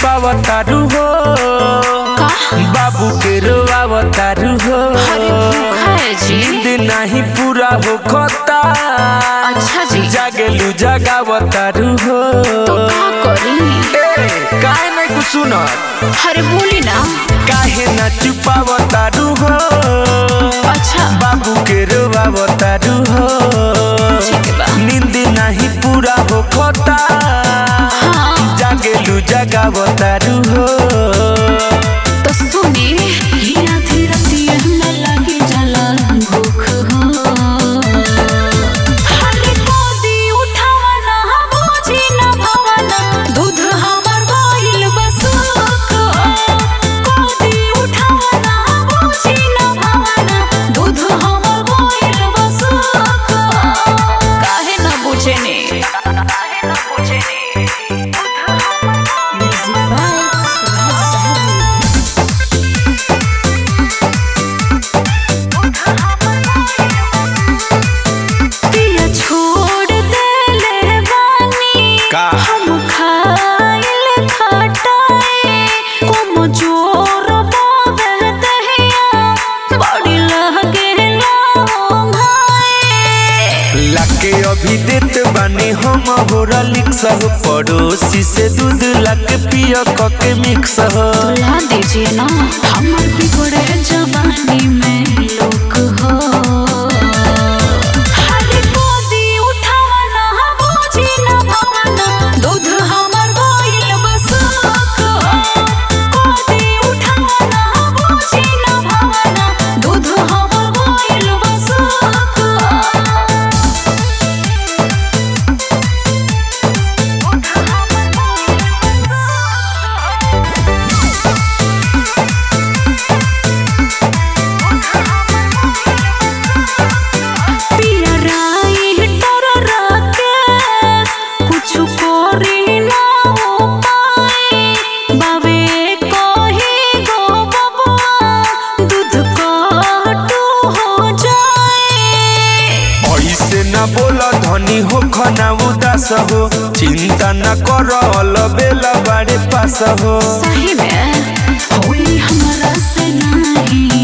छुपावतारू हो बाबू के रोआवतारू हो अरे भूखा है जी नींद नहीं पूरा हो खोता अच्छा जी जागेलू जगावतारू हो तो का करी ए काहे नहीं कुछ सुनत अरे बोली ना काहे ना छुपावतारू हो अच्छा बाबू के रोआवतारू हो ठीक बा नींद नहीं पूरा हो खोता हाँ जागेलू जगावतारू हो तो सुनी हीरा धीरा दिए में लगी जला भूख हो हरे गोदी उठावा ना बूझी ना भवाना दूध हमर गइल बसुक गोदी उठावा ना बूझी ना भवाना दूध हमर गइल बसुक काहे ना बुझे ने काहे ना बुझे ने म्यूजिक बाय राज बहादुर पिया छोड़ देले बानी का हम खाइल खटाई कुम जोर बावे दहिया बड़ी लगे भाई लाके अभी देत बानी हम होरा लिक्स हो पड़ोसी से दूध लाके पियो कके मिक्स हो ला दीजिए ना हमर बिगड़े जवानी में लोक हो हरे गोदी उठावा ना बूझी ना भवाना दूध हमर गइल बसुक गोदी उठावा ना बूझी ना भवाना दूध हमर गइल बसुक पिया राई डर राके कुछु करी ना उपाय बाबे कही गो बबुआ दूध काटू हो जाए ऐसे न बोला धनी हो खना उदास हो चिंता न कर बेला बाड़े पास हो सही में होई हमरा से नहीं